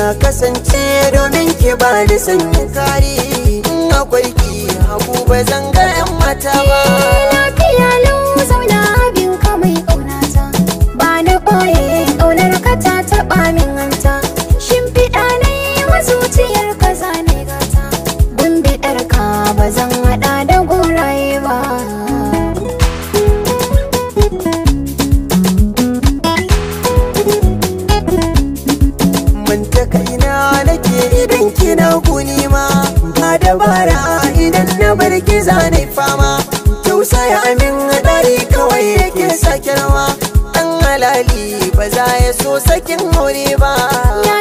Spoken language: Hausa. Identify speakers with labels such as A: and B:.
A: na kasance domin ki ba da sanyin kari in akwai ki haku ba zan ga yan mata ba
B: lafiya lau zauna abin ka mai ƙaunata ba na ɓoye ƙaunar ka ta taɓa min hanta shimfiɗa na yi wa zuciyar ka zane gata gumbiɗar ka ba zan haɗa da goraye ba
A: mun ta kaina nake idan kina kuni ma ba dabara idan na bar ki zane fama tausaya min dari kawai yake sake rawa dan halali ba za ya so sakin aure ba
B: ya